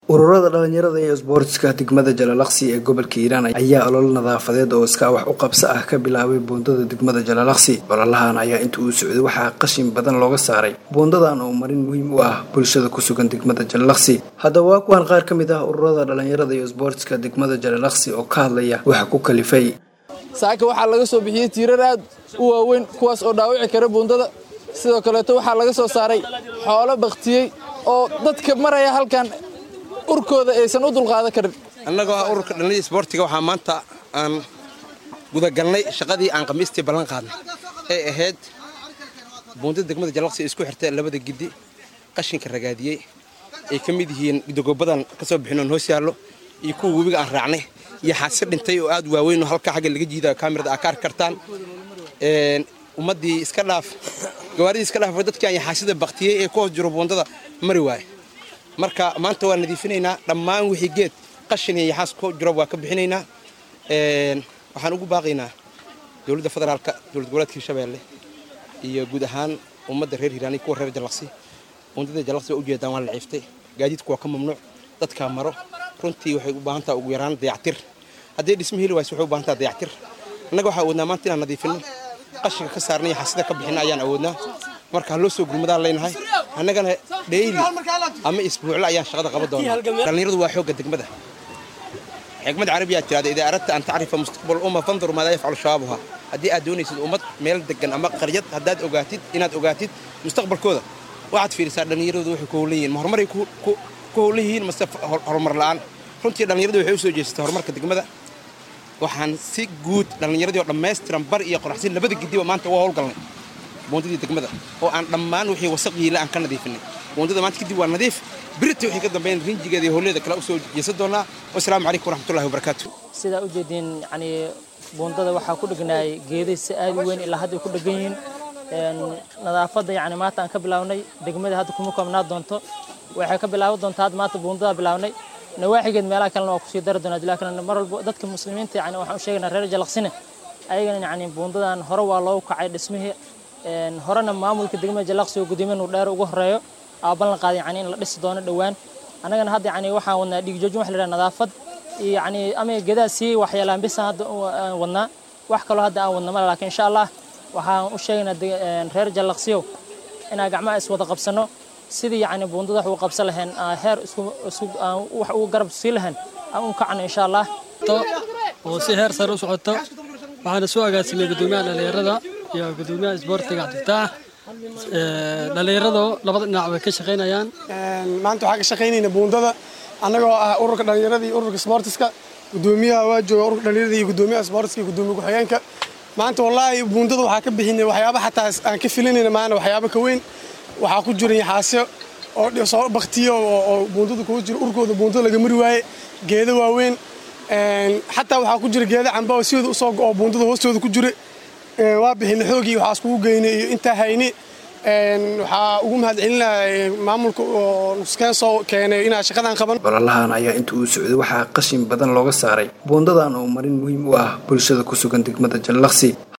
ururada dhalinyarada iyo isboortiska degmada jalalaqsi ee gobolka hiiraan ayaa olol nadaafadeed oo iskaa wax u qabso ah ka bilaabay buundada degmada jalalaqsi ololahan ayaa inta uu socday waxaa qashin badan looga saaray buundadan oo marin muhiim u ah bulshada ku sugan degmada jalalaqsi haddaba waa kuwan qaar ka mid ah ururada dhalinyarada iyo isboortiska degmada jalalaqsi oo ka hadlaya waxa ku kalifay saaka waxaa laga soo bixiyey tiirar aad u waaweyn kuwaas oo dhaawici kara buundada sidoo kaleeto waxaa laga soo saaray xoolo baktiyey oo dadka maraya halkan urkooda aysan u dulqaadan karin annagoo ah ururka dhallinyada isboortiga waxaa maanta aan gudagalnay shaqadii aan khamiistii ballan qaadnay ee ahayd buundada degmada jalaqsi isku xirta labada giddi qashinka ragaadiyey ay ka mid yihiin gidogoobadan ka soo bixinoon hoos yaallo iyo kuwa webiga aan raacnay iyo xaasi dhintay oo aad waaweyn oo halka xagga laga jiida kaamirada aa ka arki kartaan ummaddii iska dhaaf gawaaridii iska dhaaf dadkii aan yaxaasida baktiyey ee ku hoos jiro buundada mari waaye marka maanta waa nadiifinaynaa dhammaan wixii geed qashin iyo yaxaas ku jiro waa ka bixinaynaa waxaan ugu baaqaynaa dowladda federaalka dowlad goboleedka hirshabeelle iyo guud ahaan ummadda reer hiiraani kuwa reer jalaqsi buundada jalaqsi waa ujeedaan waa la ciiftay gaadiidku waa ka mamnuuc dadkaa maro runtii waxay u baahan taha ugu yaraan dayactir haddii dhisma heli wayse waxay u baahan taha dayactir annaga waxaa awoodnaa maanta inaan nadiifino qashinka ka saarna iyo xasida ka bixina ayaan awoodnaa marka ha loo soo gurmadaan leynahay annagana dheyli ama isbuucle ayaan shaqada qaban doonaa dhallinyaradu waa xoogga degmada xikmad carabiyaa tirahda idaa aradta an tacrifa mustaqbal umma fandur maadaa yafcalu shabaabuha haddii aad doonaysid ummad meel degan ama qaryad haddaad ogaatid inaad ogaatid mustaqbalkooda waxaad fiirisaa dhallinyaradu waxay ku howlan yihiin ma horumaray ku howlan yihiin mase horumar la'aan runtii dhallinyaradu waxay u soo jeesatay horumarka degmada waxaan si guud dhallinyaradii oo dhammaystiran bar iyo qoraxsin labada gidiba maanta uga howlgalnay buundadii degmada oo aan dhammaan wixii wasaq yiila aan ka nadiifinay buundada maanta kadib waa nadiif birita wixii ka dambeyn rinjigeeda iyo howleeda kale usoo jeesan doonaa wasalaamu calaykum waraxmatullahi wabarakaatu sidaa u jeediin yani buundada waxaa ku dhegnaayay geeday si aad u weyn ilaa hadda ay ku dhegan yihiin nadaafadda yani maanta aan ka bilaabnay degmada hadda kuma koobnaa doonto waxay ka bilaaban doontaa hadda maanta buundada bilaabnay nawaaxigeed meelaha kalena waa kusii dari doonaa dilaa kalena mar walba dadka muslimiinta yani waxaan u sheegaynaa reer jalaqsine ayagana yani buundadan hore waa loogu kacay dhismihii horena maamulka degmada jalaqsi oo gudoomiye nuur dheer ugu horeeyo aa ballan qaaday yani in la dhisi doono dhowaan annagana hadda yani waxaan wadnaa dhiigjoojin wax la yidhaha nadaafad iyo yani ama gedaa sii waxyeelaan bisan hadda aan wadnaa wax kaloo hadda aan wadna male laakiin insha allah waxaan u sheegaynaa reer jalaqsiyow inaan gacmaha iswada qabsano sidii yani buundada wax ugu qabsan lahayn heer wax ugu garab sii lahayn aan u kacno insha allah oo si heer sare u socoto waxaana soo agaasimay gudoomiyaha dhallinyarada iyo gudoomiyaha isboortiga cabdifitaax dhallinyaradoo labada dhinac bay ka shaqaynayaan maanta waxaan ka shaqaynayna buundada annagoo ah ururka dhallinyarada iyo ururka isboortiska gudoomiyaha waa jooga ururka dhallinyarada iyo gudoomiyaha isboortiska iyo gudoomiya ku-xigeenka maanta wallaahi buundada waxaa ka bixinay waxyaaba xataa aan ka filinayna maana waxyaaba ka weyn waxaa ku jira yaxaasyo oo soo baktiyo oo buundada kugu jira urkooda buundada laga mari waaye geedo waaweyn xataa waxaa ku jira geedo camba oo siooda usoo go-oo buundada hoostooda ku jira waa bixina xoogii waxaas kugu geynay iyo intaa hayni waxaa ugu mahadcelinaha maamulka oo nuskeen soo keenay inaa shaqadan qaban ololahan ayaa inta uu socday waxaa qashin badan looga saaray buundadan oo marin muhiim u ah bulshada ku sugan degmada jallaqsi